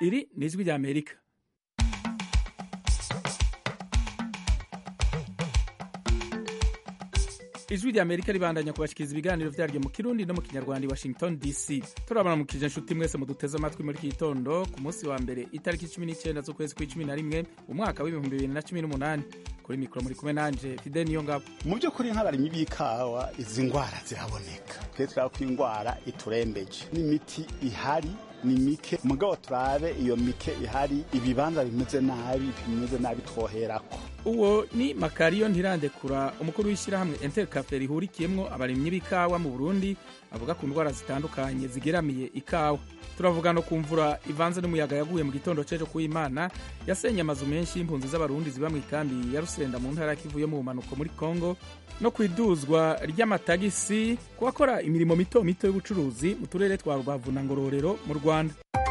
iri ni ijwi rya amerika ijwi rya amerika ribandanya kubashikiriza ibiganiro vyaryo mu kirundi no mu kinyarwanda i washington dc turabaramukije inshuti mwese muduteze amatwi muri iki gitondo ku munsi wa mbere itariki cumi n'icenda z'ukwezi kw'icumi na rimwe umwaka w'ibihumbi bibiri na cumi n'umunani kuri mikoro muri kumwe nanje fide niyo ngabo mu by'ukuri nk'abarimyi b'ikawa izi ndwara ziraboneka twe turaba ko indwara iturembeje n'imiti ihari ni mike mugabo turabe iyo mike ihari ibibanza bimeze nabi bimeze nabi twoherako uwo ni makariyo ntirandekura umukuru w'ishyirahamwe intercafe rihurikiyemwo abarimyi b'ikawa mu burundi avuga ku ndwara zitandukanye zigeramiye ikawa turavuga no ku mvura ivanze n'umuyaga yaguye mu gitondo c'ejo kuw'imana yasenye amazu menshi y'impunzi z'abarundi ziba mu ikambi ya rusenda mu ntara ya kivu yo mu bumanuko muri kongo no ku iduzwa ry'amatagisi ku bakora imirimo mito mito y'ubucuruzi mu turere twa rubavu na ngororero mu rwanda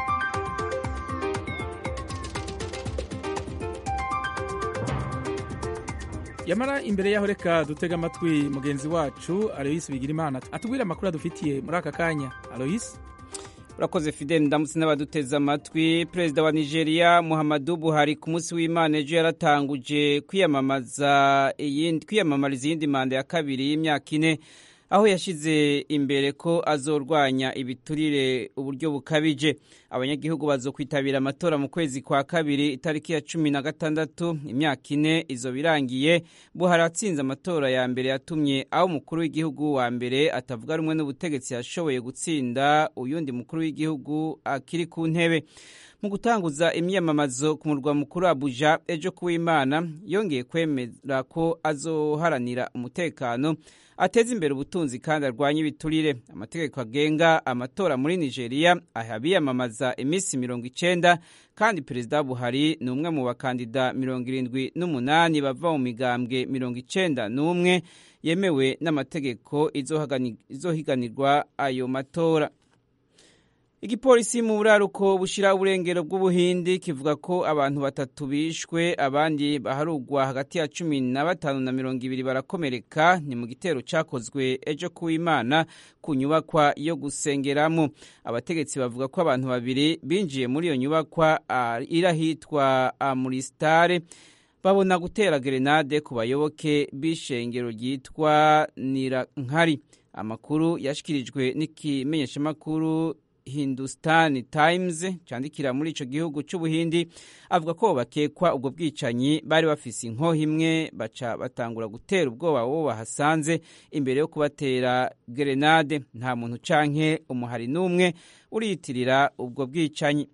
yamara imbere yaho reka dutega amatwi mugenzi wacu aloyisi bigirimana atubwire amakuru adufitiye muri aka kanya aloyisi urakoze fidel ndamutse n'abaduteze amatwi perezida wa nigeria muhammadu buhari ku munsi w'imana ejo yaratanguje kwiyamamaza kwiyamamariza iyindi manda ya kabiri y'imyaka ine aho yashyize imbere ko azorwanya ibiturire uburyo bukabije abanyagihugu bazokwitabira amatora mu kwezi kwa kabiri itariki ya cumi na gatandatu imyaka ine izo birangiye buhari atsinze amatora ya mbere yatumye aho umukuru w'igihugu wa mbere atavuga rumwe n'ubutegetsi yashoboye gutsinda uyundi mukuru w'igihugu akiri ku ntebe mu gutanguza imyamamazo ku murwa mukuru abuja ejo kuw'imana yongeye kwemera ko azoharanira umutekano ateza imbere ubutunzi kandi arwanya ibiturire amategeko agenga amatora muri nigeria aha biyamamaza iminsi mirongo icenda kandi perezida buhari ni umwe mu bakandida mirongo irindwi n'umunani bava mu migambwe mirongo icenda n'umwe yemewe n'amategeko izohiganirwa ayo matora igipolisi mu buraruko bushira uburengero bw'ubuhindi kivuga ko abantu batatu bishwe abandi baharugwa hagati ya cumi na batanu na mirongo ibiri barakomereka ni mu gitero cakozwe ejo kuw'imana ku nyubakwa yo gusengeramo abategetsi bavuga ko abantu babiri binjiye muri iyo nyubakwa iri ahitwa amuristare babona gutera gerenade ku bayoboke b'ishengero ryitwa nirankari amakuru yashikirijwe n'ikimenyeshamakuru hindustan times cyandikira muri ico gihugu c'ubuhindi avuga ko bakekwa ubwo bwicanyi bari bafise inkoho imwe baca batangura gutera ubwoba wo bahasanze imbere yo kubatera gerenade nta muntu canke umuhari n'umwe uriyitirira ubwo bwicanyi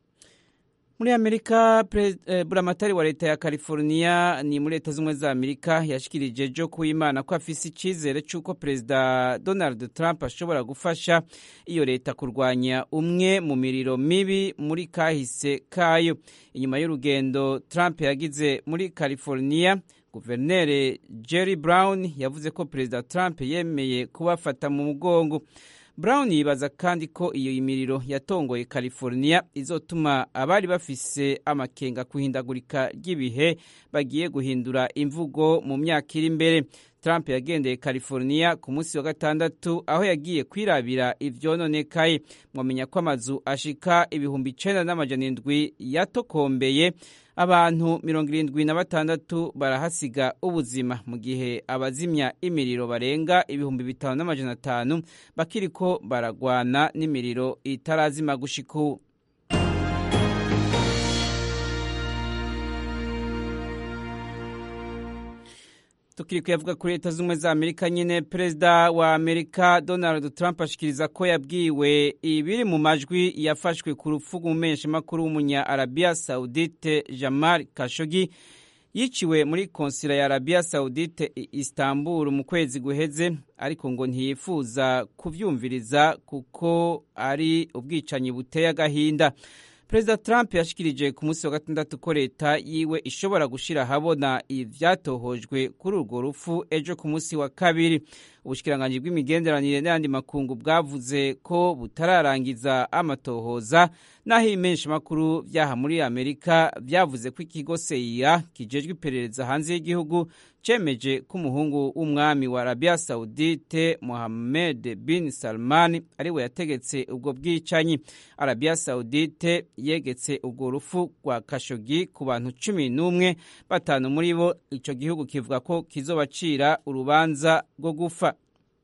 muri amerika eh, buramatari wa leta ya california ni muri leta z'ubumwe za amerika yashikirije jo kuw'imana ko afise icizere c'uko perezida donald trump ashobora gufasha iyo leta kurwanya umwe mu miriro mibi muri kahise kayo inyuma y'urugendo trump yagize muri california guverineri jerry brown yavuze ko perezida trump yemeye kubafata mu mugongo brown yibaza kandi ko iyo imiriro yatongoye california izotuma abari bafise amakenga kuhindagurika ry'ibihe bagiye guhindura imvugo mu myaka iri imbere trump yagendeye california ku munsi wa gatandatu aho yagiye kwirabira ivyononekaye mwamenya ko amazu ashika ibihumbi icenda n'amajana indwi yatokombeye abantu mirongo irindwi na batandatu barahasiga ubuzima mu gihe abazimya imiriro barenga ibihumbi bitanu n'amajana atanu bakiriko baragwana n'imiriro itarazima gushika ubu tukiri kuyavuga kuri leta z'ubumwe za amerika nyine perezida wa amerika donald trump ashikiriza ko yabwiwe ibiri mu majwi yafashwe ku rupfu rw'umumenyeshamakuru w'umunya arabiya saudite jamal kashogi yiciwe muri konsila ya arabiya saudite istanbul mu kwezi guheze ariko ngo ntiyifuza kuvyumviriza kuko ari ubwicanyi buteye agahinda perezida trump yashikirije ku munsi wa gatandatu ko leta yiwe ishobora gushira ahabona ivyatohojwe kuri urwo rupfu ejo ku munsi wa kabiri ubushikiranganji bw'imigenderanire n'ayandi makungu bwavuze ko butararangiza amatohoza naho ibimenyesha makuru vyaha muri amerika vyavuze ko ikigo seia kijejwe iperereza hanze y'igihugu cemeje ko umuhungu w'umwami wa arabia saudite mohammed bin salman ariwe yategetse ubwo bwicanyi arabia saudite yegetse ubwo rufu rwa kashogi ku bantu cumi n'umwe batanu muri bo ico gihugu kivuga ko kizobacira urubanza rwo gufa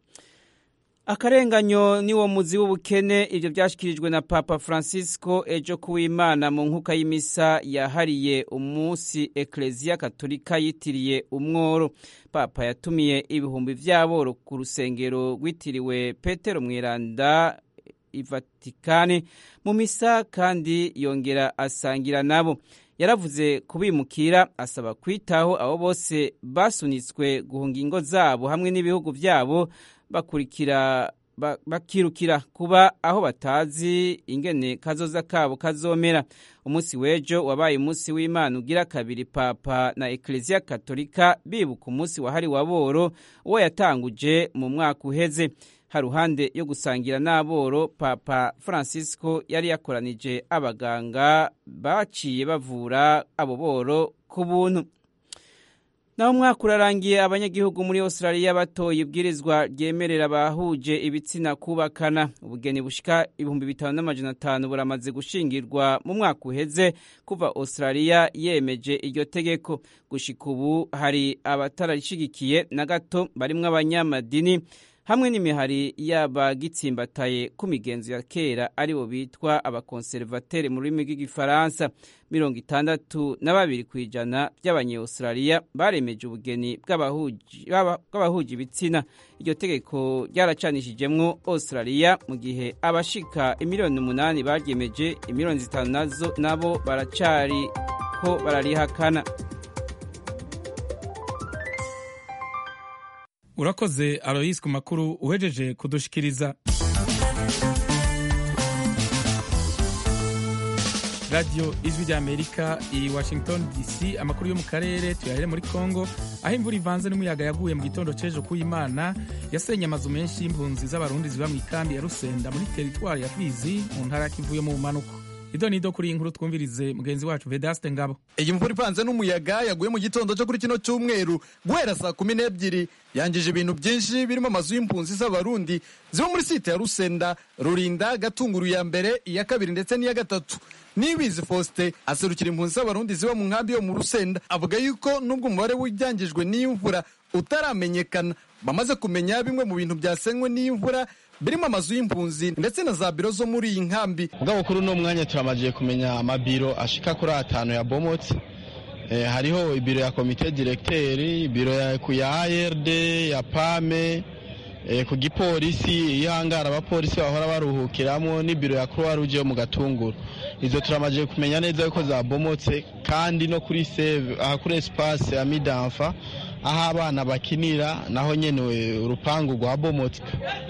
akarenganyo niwo muzi w'ubukene ibyo byashyikirijwe na papa francisco ejo kuwimana mu nkuka y'imisa yahariye umunsi ekereziya katolika yitiriye umworo papa yatumiye ibihumbi by'aboro ku rusengero rwitiriwe petero mweranda ivatikani mu misa kandi yongera asangira nabo yaravuze kubimukira asaba kwitaho abo bose basunitswe guhunga ingo zabo hamwe n'ibihugu byabo bakurikira bakirukira kuba aho batazi ingene kazoza kabo kazomera umunsi w'ejo wabaye umunsi w'imana ugira kabiri papa na ekereziya katolika bibuka umunsi wahariwe aboro uwo yatanguje mu mwaka uheze haruhande yo gusangira n'aboro papa francisco yari yakoranije abaganga baciye bavura abo boro ku buntu naho umwaka urarangiye abanyagihugu muri australia batoye ibwirizwa ryemerera abahuje ibitsina kubakana ubugeni bushika ibihumbi bitanu n'amajana atanu buramaze gushingirwa mu mwaka uheze kuva australia yemeje iryo tegeko gushika ubu hari abatarashigikiye na gato barimwo abanyamadini hamwe n'imihari y'abagitsimbataye ku migenzo ya kera aribo bitwa abakonservateri mu rurimi rw'igifaransa mirongo itandatu na babiri ku ijana by'abanyaustraliya baremeje ubugeni bw'abahuje ibitsina iryo tegeko ryaracanishijemwo australia mu gihe abashika imiliyoni umunani baryemeje imiliyoni zitanu nazo nabo baracari ko bararihakana urakoze aloyisi ku makuru uhejeje kudushikiriza radiyo ijwi ry'amerika i washington dc amakuru yo mu karere tuyahere muri congo aho imvura ivanze n'umuyaga yaguye mu gitondo c'ejo k'uyimana yasenye amazu menshi y'impunzi z'abarundi ziba mu ikambi ya rusenda muri teritwari ya fizi mu ntara ya kivu yo mu bumanuko ido nido kuri iyi nkuru twumvirize mugenzi wacu vedaste ngabo iyi mvura ivanze n'umuyaga yaguye mu gitondo cyo kuri kino cyumweru guhera saa kumi n'ebyiri yangije ibintu byinshi birimo amazu y'impunzi z'abarundi ziba muri site ya rusenda rurinda gatunguru ya mbere iya kabiri ndetse n'iya gatatu nibizi faustin aserukira impunzi z'abarundi ziba mu nkambi yo mu rusenda avuga yuko nubwo umubare w'ibyangijwe n'imvura utaramenyekana bamaze kumenya bimwe mu bintu byasenywe n'imvura birimo amazu y'impunzi ndetse na za biro zo muri iyi nkambi ubwo kuri uno mwanya turamaze kumenya amabiro ashika kuri atanu ya bomotse hariho ibiro ya komite diregiteri ibiro ya ARD ya pame ku gipolisi iyo hangara abapolisi bahora baruhukiramo n'ibiro ya croix rouge yo mu gatunguru izo turamaze kumenya neza yuko zabomotse kandi no kuri save aha kuri espace ya midanfa aho abana bakinira naho nyene urupangu rwabomotse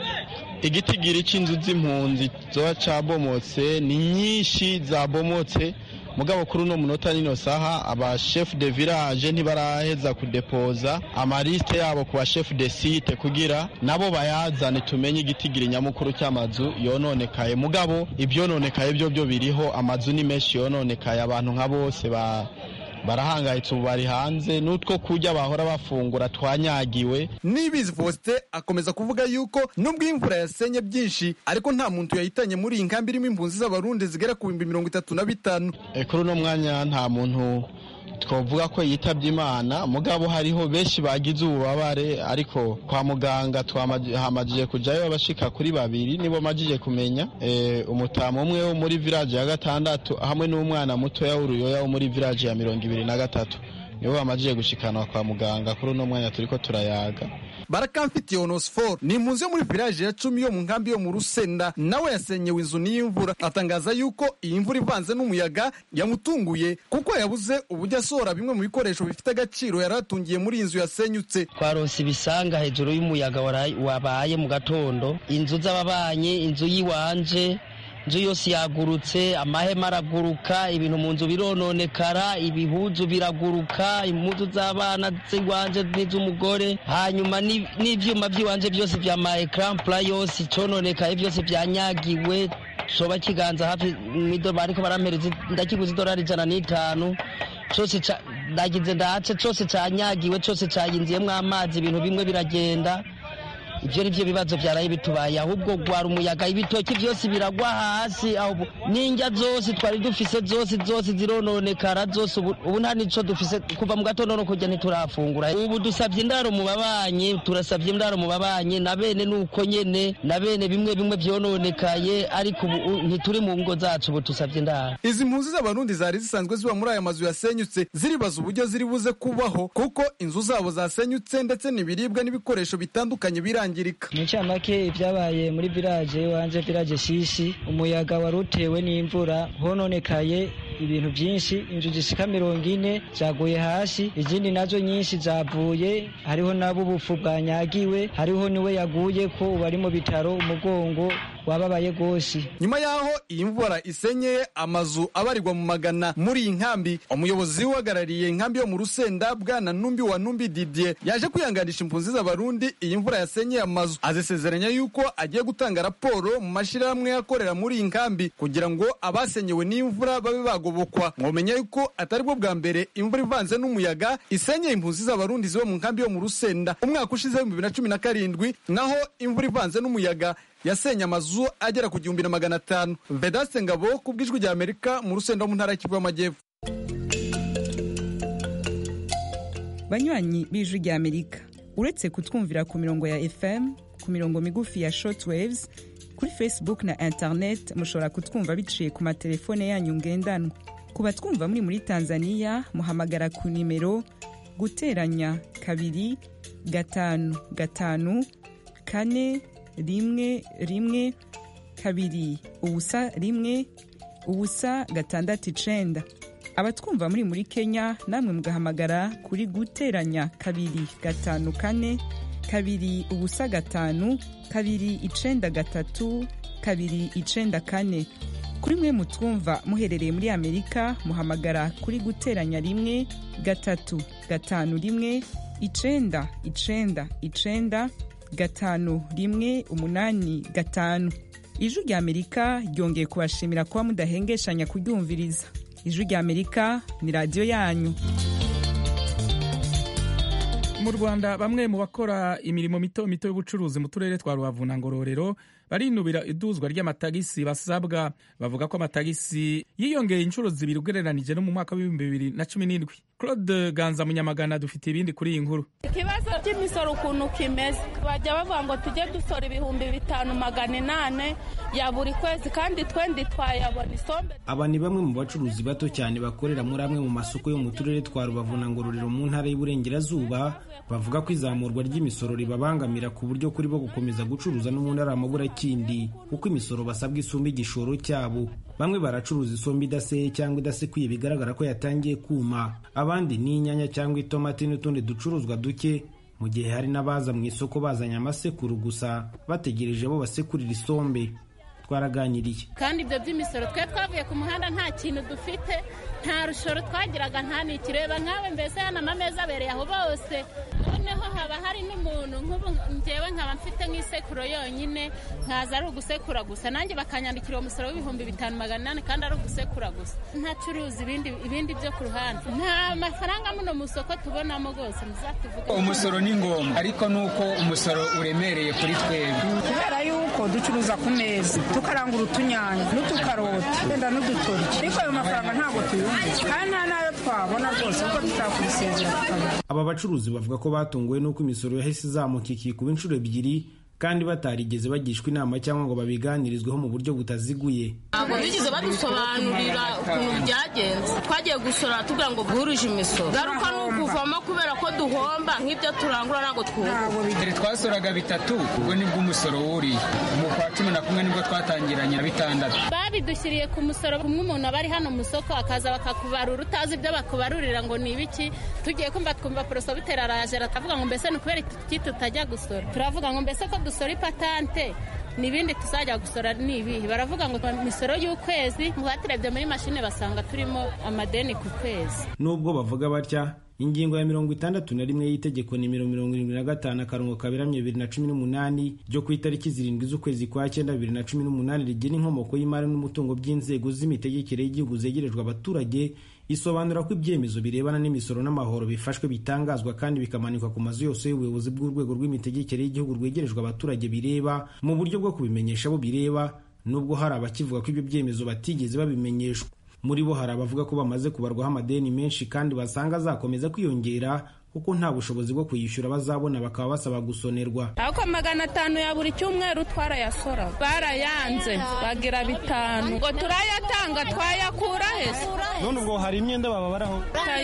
igitigiri c'inzu z'impunzi zoba cabomotse ni nyinshi zabomotse mugabo kuri uno munota nino saha aba chef de village ntibaraheza kudepoza amaliste yabo ku ba chef de site kugira nabo bayazane tumenye igitigiri nyamukuru cy'amazu yononekaye mugabo ibyononekaye byo byo biriho amazu ni menshi yononekaye abantu nka bose ba barahangayitse ubu bari hanze n'utwo kurya bahora bafungura twanyagiwe nibizi faustin akomeza kuvuga yuko nubwo imvura yasenye byinshi ariko nta muntu yahitanye muri iyi nkambi irimo impunzi z'abarundi zigera ku bihumbi mirongo itatu na bitanu kuri uno mwanya nta muntu twavuga ko yitabye imana mugabo hariho benshi bagize ububabare ariko kwa muganga twahamajije kujyayo abashika kuri babiri nibo majije kumenya umutamu umwe wo muri village ya gatandatu hamwe n'umwana mutoya w'uruyoya wo muri village ya mirongo ibiri na gatatu nibo bamajije gushikanwa kwa muganga kuri uno mwanya turiko turayaga barakamfitiye onosiforo ni impunzi yo muri village ya cumi yo mu nkambi yo mu rusenda nawe yasenyewe inzu n'imvura atangaza yuko iyi mvura ivanze n'umuyaga yamutunguye kuko yabuze uburyo asohora bimwe mu bikoresho bifite agaciro yari atungiye muri iyi nzu yasenyutse twaronse ibisanga hejuru y'umuyaga wabaye mu gatondo inzu z'ababanyi inzu y'iwanje inzu yose yagurutse amahema araguruka ibintu mu nzu birononekara ibihuzu biraguruka impuzu z'abana z'iwanje n'iz'umugore hanyuma n'ivyuma by'iwanje byose vya ma ecran pla yose cononekaye byose byanyagiwe coba kiganza hafi mido bariko barampereza ndakiguze idolari ijana n'itanu cose ndagize ndace cose canyagiwe cose cayinziyemwo amazi ibintu bimwe biragenda ivyo nivyo bibazo vyaraye bitubaye ahubwo gwara umuyaga ibitoki vyose biragwa hasi n'indya zose twari dufise zose zose zirononekara zose ubu nta nico dufise kuva mu gatondo no kurya ntiturafungura ubu dusavye indaro mu babanyi turasavye indaro mu babanyi na bene nuko nyene na bene bimwe bimwe vyononekaye ariko ubu ntituri mu ngo zacu ubu dusavye indaro izi mpunzi z'abarundi zari zisanzwe ziba muri aya mazu yasenyutse ziribaza uburyo ziri buze kubaho kuko inzu zabo zasenyutse ndetse n'ibiribwa n'ibikoresho bitandukanye birangiye mu ncamake ibyabaye muri village wanje village shishi umuyaga wari utewe n'imvura hononekaye ibintu byinshi inzu zishika mirongo ine zaguye hasi izindi nazo nyinshi zavuye hariho nabo ubufu bwanyagiwe hariho niwe yaguye ko ubu ari mu bitaro umugongo wababaye rwose nyuma y'aho iyi mvura isenyeye amazu abarirwa mu magana muri iyi nkambi umuyobozi uhagarariye inkambi yo mu rusenda bwana numbi wa numbi didier yaje kwihanganisha impunzi z'abarundi iyi mvura yasenyeye amazu azisezeranya yuko agiye gutanga raporo mu mashyirahamwe akorera muri iyi nkambi kugira ngo abasenyewe n'imvura babe bagobokwa mwomenya yuko atari bwo bwa mbere imvura ivanze n'umuyaga isenyeye impunzi z'abarundi ziba mu nkambi yo mu rusenda umwaka ushize w'ibihumbi bibiri na cumi na karindwi naho imvura ivanze n'umuyaga yasenye amazu agera ku gihumbi na magana atanu vedaste ngabo ku bw'ijwi rya amerika mu rusenda mu ntara y'kivu y'amajyepfo banywanyi b'ijwi rya amerika uretse kutwumvira ku mirongo ya fm ku mirongo migufi ya shortwaves kuri facebook na internet mushobora kutwumva biciye ku matelefone yanyu ngendanwa ku batwumva muri muri tanzania muhamagara ku nimero guteranya kabiri gatanu gatanu kane rimwe rimwe kabiri ubusa rimwe ubusa gatandatu icenda abatwumva muri muri kenya namwe mugahamagara kuri guteranya kabiri gatanu kane kabiri ubusa gatanu kabiri icenda gatatu kabiri icenda kane kuri mwe mutwumva muherereye muri amerika muhamagara kuri guteranya rimwe gatatu gatanu rimwe icenda icenda icenda gatanu rimwe umunani gatanu ijwi rya amerika ryongeye kubashimira kuba mudahengeshanya kuryumviriza ijwi rya amerika ni radiyo yanyu mu rwanda bamwe mu bakora imirimo mito mito y'ubucuruzi mu turere twa rubavu na ngororero barinubira iduzwa ry'amatagisi basabwa bavuga ko amatagisi yiyongeye inshuro zibiri ugereranije no mu mwaka w'ibihumbi bibiri na cumi n'indwi claude ganza munyamagana dufite ibindi kuri iyi nkuru ikibazo cy'imisoro ukuntu kimeze bajya bavuga ngo tujye dusora ibihumbi bitanu magana inane ya buri kwezi kandi twendi twayabona isombe aba ni bamwe mu bacuruzi bato cyane bakorera muri amwe mu masoko yo mu turere twa rubavu na ngororero mu ntara y'uburengerazuba bavuga ko izamurwa ry'imisoro ribabangamira ku buryo kuri bo gukomeza gucuruza n'ubundi ari amaburakindi kuko imisoro basabwa isumba igishoro cyabo bamwe baracuruza isombe idaseye cyangwa idasekuye bigaragara ko yatangiye kuma abandi ni inyanya cyangwa itomati n'utundi ducuruzwa duke mu gihe hari n'abaza mu isoko bazanye amasekuru gusa bategereje bo basekurira isombe twaraganiriye kandi ibyo by'imisoro twe twavuye ku muhanda nta kintu dufite nta rushoro twagiraga nta nikireba nkawe mbese hano amameza abereye aho bose noneho haba hari n'umuntu nk'ubu ngewe nkaba mfite nk'isekuro yonyine nkaza ari ugusekura gusa nanjye bakanyandikira uwo musoro w'ibihumbi bitanu magana inani kandi ari ugusekura gusa ntacuruza ibindi ibindi byo ku ruhande nta mafaranga muno mu isoko tubonamo rwose muzatuvuga umusoro ni ngombwa ariko ni uko umusoro uremereye kuri twebwe kubera yuko ducuruza ku meza tukarangura utunyanya n'utukaroti wenda n'udutoryi ariko ayo mafaranga ntabwo tuyumva kandi nta n'ayo twabona rwose kuko tutakubisezera tukabona aba bacuruzi bavuga ko batunguwe n'uko imisoro yahise izamuka ikikuba inshuro ebyiri kandi batarigeze bagishwa inama cyangwa ngo babiganirizweho mu buryo butaziguye ntabwo bigeze badusobanurira ukuntu byagenze twagiye gusora tugira ngo bwuruje imisoro garuka ni ukuvamo kubera ko duhomba nk'ibyo turangura ntabwo twunguka mbere twasoraga bitatu ubwo nibwo umusoro wuriye mu kwa cumi na kumwe nibwo twatangiranye na bitandatu babidushyiriye ku musoro kumwe umuntu aba ari hano mu isoko akaza bakakubarura utazi ibyo bakubarurira ngo ni ibiki tugiye kumva twumva porosobiteri araje aratavuga ngo mbese ni ukubera iki tutajya gusora turavuga ngo mbese ko dusora ipatante n'ibindi tuzajya gusora ni ibihe baravuga ngo imisoro y'ukwezi baturebye muri mashine basanga turimo amadeni ku kwezi nubwo bavuga batya ingingo ya mirongo itandatu na rimwe y'itegeko nimero mirongo irindwi na gatanu akarongo kaberamye bibiri na cumi n'umunani ryo ku itariki zirindwi z'ukwezi kwa cyenda bibiri na cumi n'umunani rigena inkomoko y'imari n'umutungo by'inzego z'imitegekere y'igihugu zegerejwe abaturage isobanura ko ibyemezo birebana n'imisoro n'amahoro bifashwe bitangazwa kandi bikamanikwa ku mazu yose y'ubuyobozi bw'urwego rw'imitegekere y'igihugu rwegerejwe abaturage bireba mu buryo bwo kubimenyesha abo bireba nubwo hari abakivuga ko ibyo byemezo batigeze babimenyeshwa muri bo hari abavuga ko bamaze kubarwaho amadeni menshi kandi basanga azakomeza kwiyongera kuko nta bushobozi bwo kuyishyura bazabona bakaba basaba gusonerwa ariko magana atanu ya buri cyumweru twarayasora barayanze bagira bitanu ngo turayatanga twayakura hese none ubwo hari imyenda bababaraho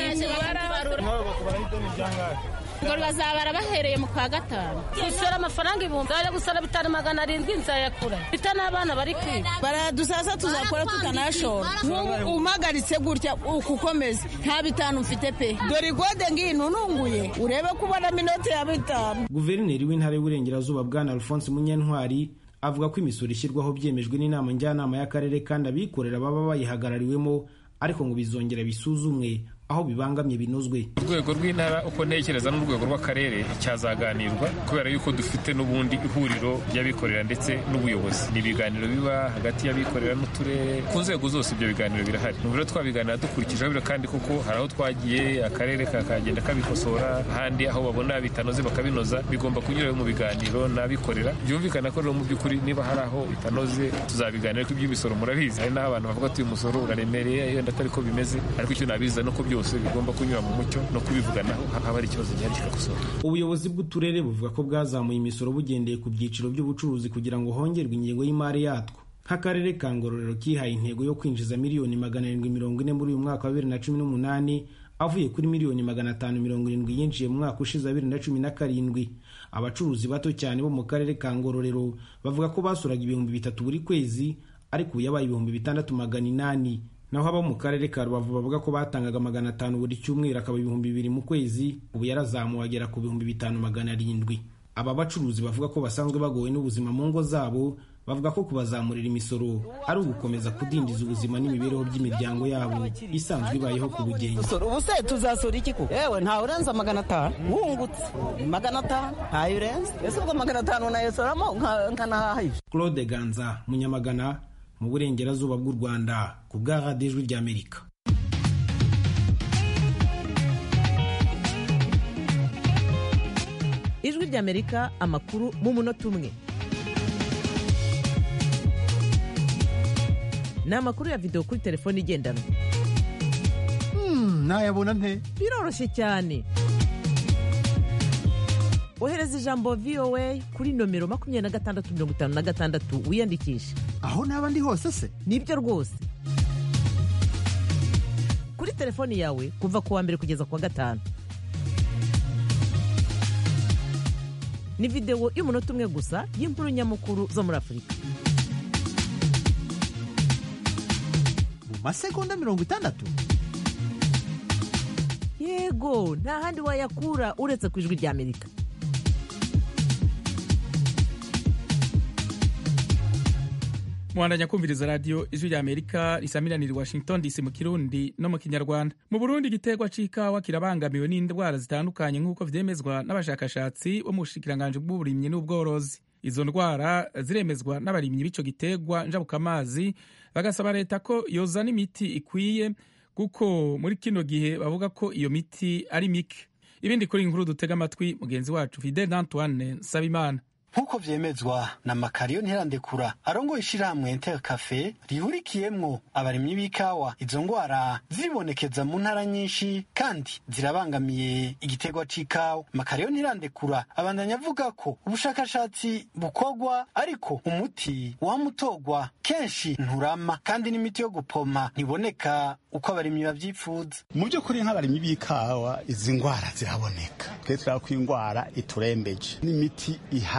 ngo bazabara bahereye mu kwa gatanu gusora amafaranga ibihumbi bajya gusora bitanu magana arindwi nzayakura mfite n'abana bari kwiga baradusasa tuzakora tutanashora umagaritse gutya ukukomeza nta bitanu mfite pe dore igode ngino nunguye urebe ko ubonamo inoti ya bitanu guverineri w'intara y'uburengerazuba bwana alphonse munyentwari avuga ko imisoro ishyirwaho byemejwe n'inama njyanama y'akarere kandi abikorera baba bayihagarariwemo ariko ngo bizongera bisuzumwe aho bibangamye binozwe urwego rw'intara uko ntekereza n'urwego rw'akarere cyazaganirwa kubera yuko dufite n'ubundi ihuriro ry'abikorera ndetse n'ubuyobozi ni ibiganiro biba hagati y'abikorera n'uturere ku nzego zose ibyo biganiro birahari ni rero twabiganira dukurikijeho biro kandi kuko hari aho twagiye akarere kakagenda kabikosora ahandi aho babona bitanoze bakabinoza bigomba kunyura mu biganiro n'abikorera byumvikana ko rero mu by'ukuri niba hari aho bitanoze tuzabiganira ko iby'imisoro murabizi hari n'aho abantu bavuga ati uyu musoro uraremereye yenda atari ko bimeze ariko icyo nabiza nuko byose bigomba kunyura mu mucyo no kubivuganaho haba hari ikibazo gihari kigakosora ubuyobozi bw'uturere buvuga ko bwazamuye imisoro bugendeye ku byiciro by'ubucuruzi kugira ngo hongerwe ingengo y'imari yatwo nk'akarere ka ngororero kihaye intego yo kwinjiza miliyoni magana arindwi mirongo ine muri uyu mwaka wa bibiri na cumi n'umunani avuye kuri miliyoni magana atanu mirongo irindwi yinjiye mu mwaka ushize wa bibiri na cumi na karindwi abacuruzi bato cyane bo mu karere ka ngororero bavuga ko basuraga ibihumbi bitatu buri kwezi ariko ubu yabaye ibihumbi bitandatu magana inani naho abo mu karere ka rubavu bavuga ko batangaga magana atanu buri cyumweru akaba ibihumbi bibiri mu kwezi ubu yarazamuwe agera ku bihumbi bitanu magana arindwi aba bacuruzi bavuga ko basanzwe bagowe n'ubuzima mu ngo zabo bavuga ko kubazamurira imisoro ari ugukomeza kudindiza ubuzima n'imibereho by'imiryango yabo isanzwe ibayeho ku bugenge ubu se tuzasura iki kuko yewe ntawe urenza magana atanu wungutse magana atanu ntayo urenze ese ubwo magana atanu nayosoramo nkanahahisha claude ganza munyamagana mu burengerazuba bw'u rwanda ku bwa radiyo ijwi ry'amerika ijwi ry'amerika amakuru mu munota umwe ni amakuru ya videwo kuri telefone igendanwa nayabona nte biroroshye cyane ohereza ijambo voa kuri nomero makumyabiri na gatandatu mirongo itanu na gatandatu wiyandikishe aho naba ndi hose se nibyo rwose kuri telefoni yawe kuva ku wa mbere kugeza ku wa gatanu ni videwo y'umunota umwe gusa y'inkuru nyamukuru zo muri afurika mu masegonda mirongo itandatu yego nta handi wayakura uretse ku ijwi ry'amerika muhandanya kumviriza radiyo ijwi rya amerika risamiranira i washington dc mu kirundi no mu kinyarwanda mu burundi igiterwa c'ikawa kirabangamiwe n'indwara zitandukanye nk'uko vyemezwa n'abashakashatsi bo mu bushikiranganji bw'uburimyi n'ubworozi izo ndwara ziremezwa n'abarimyi b'ico giterwa njabukamazi bagasaba leta ko yozana imiti ikwiye kuko muri kino gihe bavuga ko iyo miti ari mike ibindi kuri inkuru dutega amatwi mugenzi wacu fidel antoine nsabimana nk'uko vyemezwa na makariyo ntirandekura arongoye ishirahamwe inter cafe rihurikiyemwo abarimyi b'ikawa izo ngwara zibonekeza mu ntara nyinshi kandi zirabangamiye igiterwa c'ikawa makariyo ntirandekura abandanya avuga ko ubushakashatsi bukorwa ariko umuti wamutogwa kenshi nturama kandi n'imiti yo gupoma ntiboneka uko abarimyi bavyifuza mu by'ukuri nk'abarimyi b'ikawa izi ngwara ziraboneka twe turaba ko ingwara iturembeje n'imiti ihari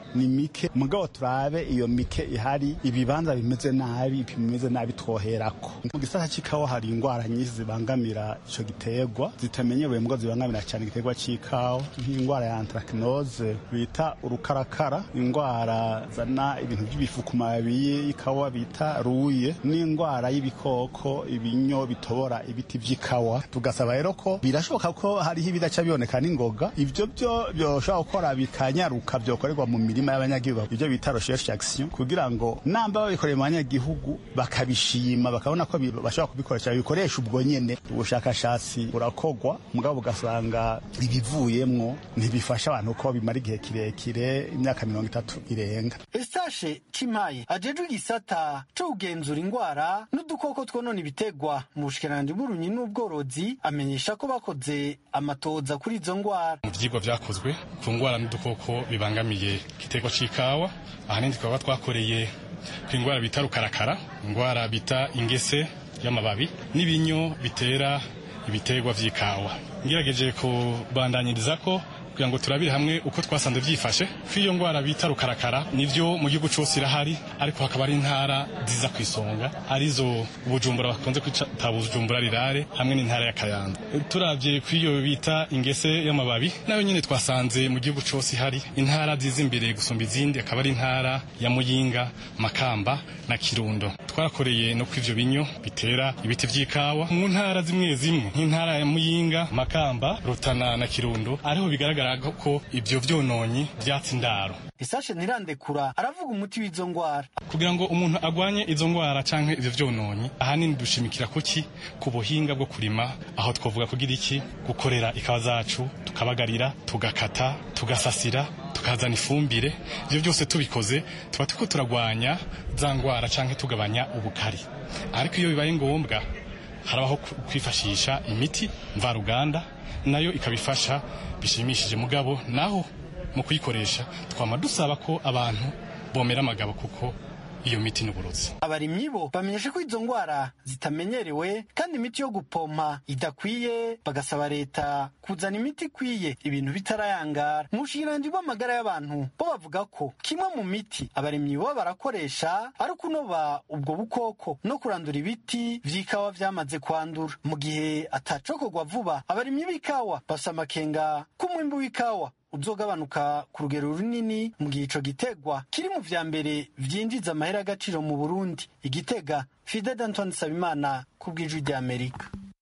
ni mike mugabo turabe iyo mike ihari ibibanza bimeze nabi bimeze nabi twoherako mu gisata c'ikawa hari ingwara nyinshi zibangamira ico giterwa zitamenyerewe mbwo zibangamira cyane igiterwa c'ikawa nk'ingwara ya anthracnose bita urukarakara ingwara zana ibintu by'ibifu ku mababi y'ikawa bita ruye n'ingwara y'ibikoko ibinyo bitobora ibiti vy'ikawa tugasaba rero ko birashoboka ko hariho ibidaca biboneka n'ingoga ivyo byo byoshobora gukora bikanyaruka byokorerwa mu mirima y'abanyagihugu ibyo bita recherche action kugira ngo namba babikoreye mu banyagihugu bakabishima bakabona ko bi- bashobora kubikoresha bikoresha ubwo nyene ubushakashatsi burakogwa mugabo ugasanga ibivuyemwo ntibifasha abantu ko bimara igihe kirekire imyaka mirongo itatu irenga Eustache Chimaye ajejwe igisata co kugenzura ingwara n'udukoko twonona ibitegwa mu bushikiranganji bw'uburimyi n'ubworozi amenyesha ko bakoze amatoza kuri izo ngwara mu vyigwa vyakozwe ku ngwara n'udukoko bibangamiye igiterwa c'ikawa ahanini tukaba twakoreye ku ingwara bita rukarakara ingwara bita ingese y'amababi n'ibinyo bitera ibiterwa vy'ikawa ngerageje kubandanyiriza ko kugira ngo turabire hamwe uko twasanze vyifashe ko iyo ngwara bita rukarakara nivyo mu gihugu cose irahari ariko hakaba ari intara ziza ku isonga arizo bujumbura bakunze kwita bujumbura rirare hamwe n'intara ya kayanza turavye ku iyo bita ingese y'amababi nayo nyene twasanze mu gihugu cose ihari intara ziza imbere gusumba izindi akaba ari intara ya muyinga makamba na kirundo twarakoreye no kw'ivyo binyo bitera ibiti vy'ikawa mu ntara zimwe zimwe nk'intara ya muyinga makamba rutana na kirundo ariho bigaragara ko ivyo vyononyi vyatsi indaro Eustache Ntirandekura aravuga umuti w'izo ngwara kugira ngo umuntu agwanye izo ngwara canke ivyo vyononyi ahanini dushimikira kuki ku buhinga bwo kurima aho twovuga kugira iki gukorera ikawa zacu tukabagarira tugakata tugasasira tukazana ifumbire ivyo byose tubikoze tuba turiko turagwanya za ngwara canke tugabanya ubukari ariko iyo bibaye ngombwa harabaho ku- kwifashisha imiti mvaruganda nayo ikabifasha bishimishije mugabo naho mu kuyikoresha twama dusaba ko abantu bomera amagabo kuko iyo miti n'uburozi abarimyi bo bamenyesha ko izo ngwara zitamenyerewe kandi imiti yo gupompa idakwiye bagasaba leta kuzana imiti ikwiye ibintu bitarayangara mu bushikiranganji bw'amagara y'abantu bo bavuga ko kimwe mu miti abarimyi bo barakoresha ari ukunoba ubwo bukoko no kurandura ibiti vy'ikawa vyamaze kwandura mu gihe atacokorwa vuba abarimyi b'ikawa bafise amakenga k'umwimbu w'ikawa uzogabanuka ku rugero runini mu gihe ico gitegwa kiri mu vya mbere vyinjiza amahera y'agaciro mu burundi igitega fide d'antoine sabimana ku bw'ijwi ry'amerika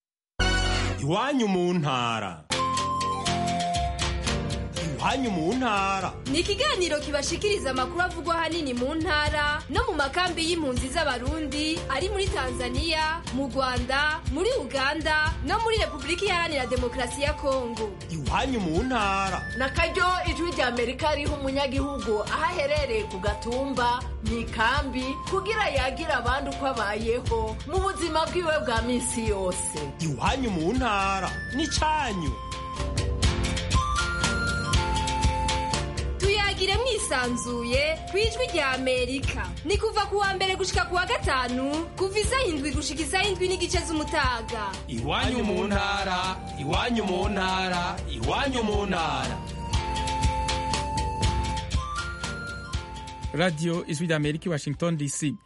iwanyu mu ntara iwanyu mu ntara ni ikiganiro kibashikiriza amakuru avugwa ahanini mu ntara no mu makambi y'impunzi z'abarundi ari muri tanzania mu rwanda muri uganda no muri repubulika iharanira demokarasi ya kongo iwanyu mu ntara na karyo ijwi rya amerika riha umunyagihugu aho aherereye ku gatumba mu ikambi kugira yagira abandi uko abayeho mu buzima bwiwe bwa minsi yose iwanyu mu ntara n'icanyu tuyagire mwisanzuye ku ijwi rya amerika ni kuva ku wa mbere gushika ku wa gatanu kuva isaha indwi gushika isaha indwi n'igice z'umutaga iwanyu mu ntara iwanyu mu ntara iwanyu mu ntara radiyo ijwi rya amerika i washington dc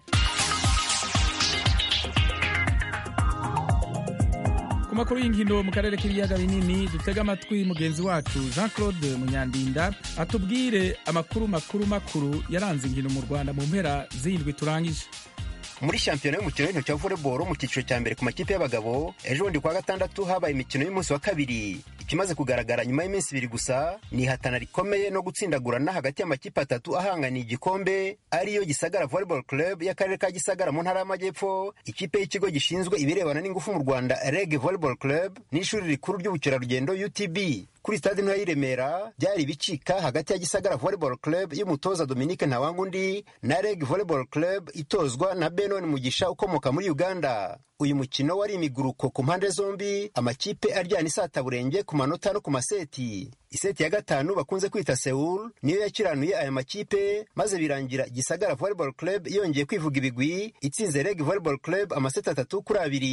ku makuru y'inkino mu karere k'ibiyaga binini dutega amatwi mugenzi wacu jean claude munyandinda atubwire amakuru makuru makuru yaranze inkino mu rwanda mu mpera z'indwi turangije muri shampiyona y'umukino w'intoki wa volleyball mu cyiciro cya mbere ku makipe y'abagabo ejo bundi kuwa gatandatu habaye imikino y'umunsi wa kabiri ikimaze kugaragara nyuma y'iminsi ibiri gusa ni ihatana rikomeye no gutsindagurana hagati y'amakipe atatu ahanganiye igikombe ariyo gisagara volleyball club y'akarere ka gisagara mu ntara y'amajyepfo ikipe y'ikigo gishinzwe ibirebana n'ingufu mu rwanda reg volleyball club n'ishuri rikuru ry'ubukerarugendo utb kuri stade ntoya y'i Remera byari ibicika hagati ya Gisagara Volleyball Club y'umutoza Dominique Ntawangundi na Reg Volleyball Club itozwa na Benon Mugisha ukomoka muri Uganda. Uyu mukino wari imiguruko ku mpande zombi, amakipe aryana isataburenge ku manota no ku maseti. Iseti ya gatanu bakunze kwita Seoul niyo yakiranuye aya makipe maze birangira Gisagara Volleyball Club yongeye kwivuga ibigwi itsinze Reg Volleyball Club amaseti atatu kuri abiri.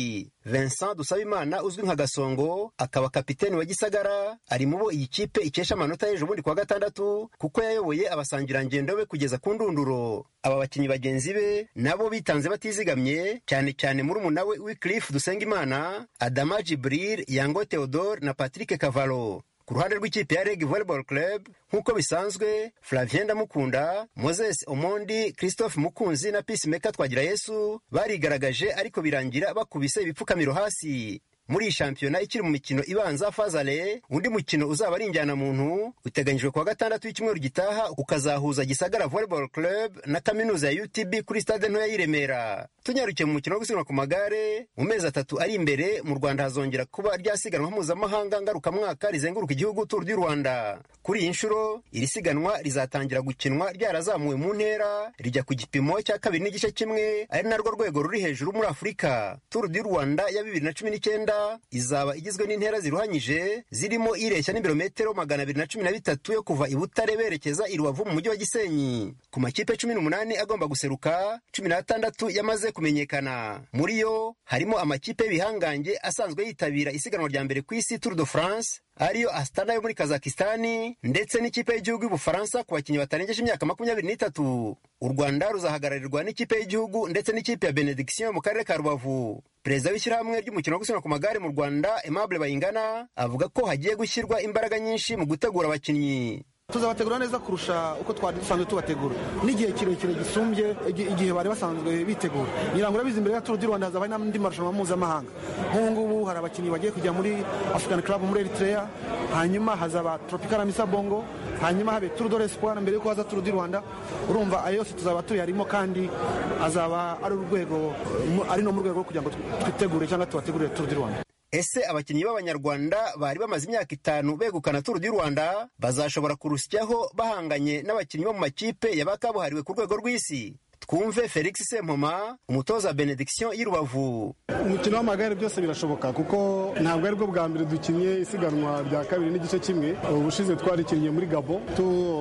vincent dusabimana uzwi nka gasongo akaba kapiteni wa gisagara ari mu bo iyi kipe ikesha amanota y'ejo bundi kuwa gatandatu kuko yayoboye abasangirangendo be kugeza ku ndunduro aba bakinnyi bagenzi be nabo bitanze batizigamye cyane cyane muri umunawe wicliff dusengimana adama jibril yango theodore na patrick kavalo ku ruhande rw'ikipe ya reg volleyball club nk'uko bisanzwe flavien ndamukunda moses omondi christophe mukunzi na peacemaker twagira yesu barigaragaje ariko birangira bakubise ibipfukamiro hasi muri iyi shampiyona ikiri mu mikino ibanza fazale undi mukino uzaba ari injyanamuntu uteganyijwe kuwa gatandatu w'icyumweru gitaha ukazahuza gisagara volleyball club na kaminuza ya utb kuri stade ntoya y'i remera tunyarukiye mu mukino wo gusiganwa ku magare mu mezi atatu ari imbere mu rwanda hazongera kuba rya siganwa mpuzamahanga ngarukamwaka rizenguruka igihugu turu du rwanda kuri iyi nshuro iri siganwa rizatangira gukinwa ryarazamuwe mu ntera rijya ku gipimo cya kabiri n'igice kimwe ari narwo rwego ruri hejuru muri afurika turu du rwanda ya bibiri na cumi n'icyenda izaba igizwe n'intera ziruhanyije zirimo ireshya n'ibirometero magana abiri na cumi na bitatu yo kuva i butare berekeza i rubavu mu mujyi wa gisenyi ku makipe cumi n'umunani agomba guseruka cumi n'atandatu yamaze kumenyekana muri yo harimo amakipe y'ibihangange asanzwe yitabira isiganwa rya mbere ku isi tour de france ariyo astana yo muri kazakistani ndetse n'ikipe y'igihugu y'ubufaransa ku bakinnyi batarengeje imyaka makumyabiri n'itatu u rwanda ruzahagararirwa n'ikipe y'igihugu ndetse n'ikipe ya benediction mu karere ka rubavu perezida w'ishyirahamwe ry'umukino wo gusiganwa ku magare mu rwanda aimable bayingana avuga ko hagiye gushyirwa imbaraga nyinshi mu gutegura abakinnyi tuzabategura neza kurusha uko twari dusanzwe tubategura n'igihe kirekire gisumbye igihe bari basanzwe bitegura ngira ngo urabizi imbere ya turu di rwanda hazaba n'andi marushanwa mpuzamahanga nk'ubu ngubu hari abakinnyi bagiye kujya muri african club muri eritrea hanyuma hazaba tropical amisa bongo hanyuma habe turu do l'espoir mbere yuko haza turu di rwanda urumva ayo yose tuzaba tuyarimo kandi azaba ari urwego ari no mu rwego rwo kugira ngo twitegure cyangwa tubategurire turu di rwanda ese abakinnyi b'abanyarwanda bari bamaze imyaka itanu begukana turu du rwanda bazashobora kurusyaho bahanganye n'abakinnyi bo mu makipe yabakabuhariwe ku rwego rw'isi twumve felix sempoma umutoza benediction y'i rubavu umukino w'amagare byose birashoboka kuko ntabwo ari bwo bwa mbere dukinnye isiganwa rya kabiri n'igice kimwe ubushize twarikinnye muri gabo tu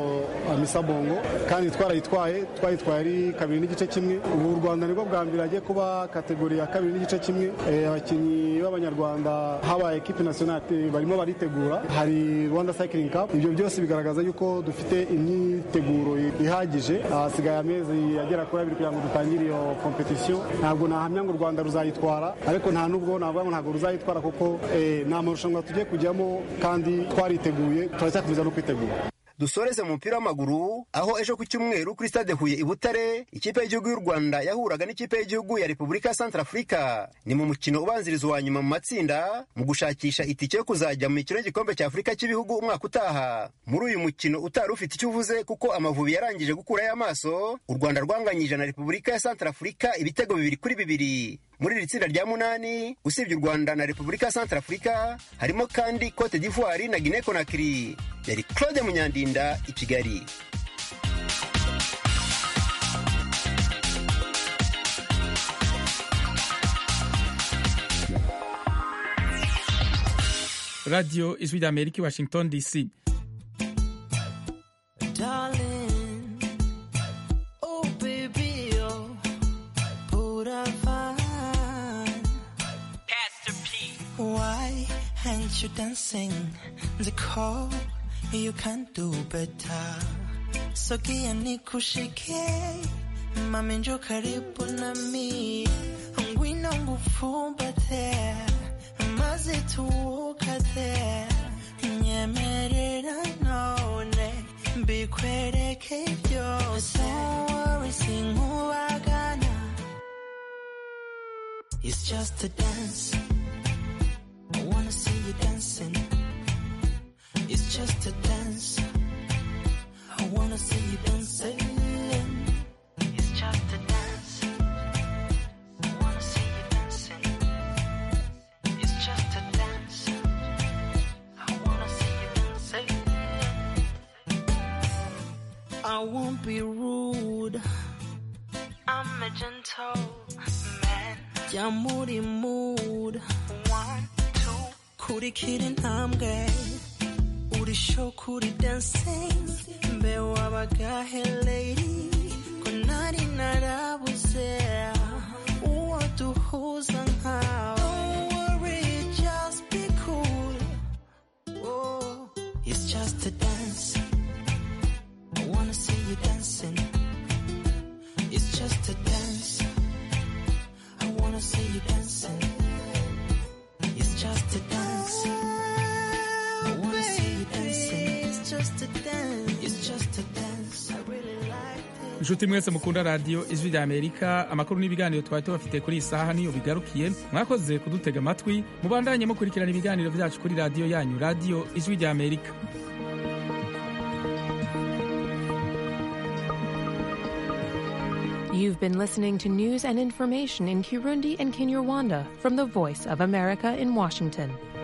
amisa bongo kandi twarayitwaye twayitwaye ari kabiri n'igice kimwe ubu u rwanda nibwo bwa mbere hagiye kuba kategori ya kabiri n'igice kimwe abakinnyi b'abanyarwanda habaye ekipe nasiyonali barimo baritegura hari rwanda cycling cup ibyo byose bigaragaza yuko dufite imyiteguro ihagije hasigaye amezi agera kuri abiri kugira ngo dutangire iyo kompetisiyo ntabwo nahamya ngo u rwanda ruzayitwara ariko nta nubwo navuga ngo ntabwo ruzayitwara kuko ni amarushanwa tugiye kujyamo kandi twariteguye turacyakomeza no kwitegura dusoreze mu mupira w'amaguru aho ejo ku cyumweru kuri stade huye i butare ikipe y'igihugu y'u rwanda yahuraga n'ikipe y'igihugu ya repubulika ya santarafurika ni mu mukino ubanziriza uwa nyuma mu matsinda mu gushakisha itike yo kuzajya mu mikino y'igikombe cya afurika cy'ibihugu umwaka utaha muri uyu mukino utari ufite icyo uvuze kuko amavubi yarangije gukurayo amaso u rwanda rwanganyije na repubulika ya santarafurika ibitego bibiri kuri bibiri muri iri tsinda rya munani usibye u rwanda na repubulika ya santarafurika harimo kandi cote d'ivoire na guinee conakry yari claude munyandinda i kigali radiyo ijwi rya amerika i washington dc Darling, oh baby, oh, put a fine. Pastor P. Why aren't you dancing the call? You can do better. Sogea nikushike, mami njoo karibu nami, ngwino ngufumbate, maze tuwukate, nyemerera none mbikwereke byose. Don't worry, sinkubagana. It's just a dance. I wanna see you dancing. It's just a dance. I wanna see you dancing. It's just a dance. I wanna see you dancing. It's just a dance. I wanna see you dancing. I won't be rude. I'm a gentle man. Yeah, moody mood. One, two. kurikira intambwe uri show kuri dancing mbe wabagahe lady ko nari narabuze uwo duhuza nkawe you dancing. It's just a dance. I wanna see you dancing. It's just a dance. I wanna see you dancing. It's just a dance. It's just a dance. I really like it. inshuti mwese mukunda radiyo ijwi rya amerika amakuru n'ibiganiro twari tubafite kuri iyi saha niyo bigarukiye mwakoze kudutega amatwi mubandanye mukurikirana ibiganiro byacu kuri radiyo yanyu radiyo ijwi rya amerika You've been listening to news and information in Kirundi and Kinyarwanda from the Voice of America in Washington.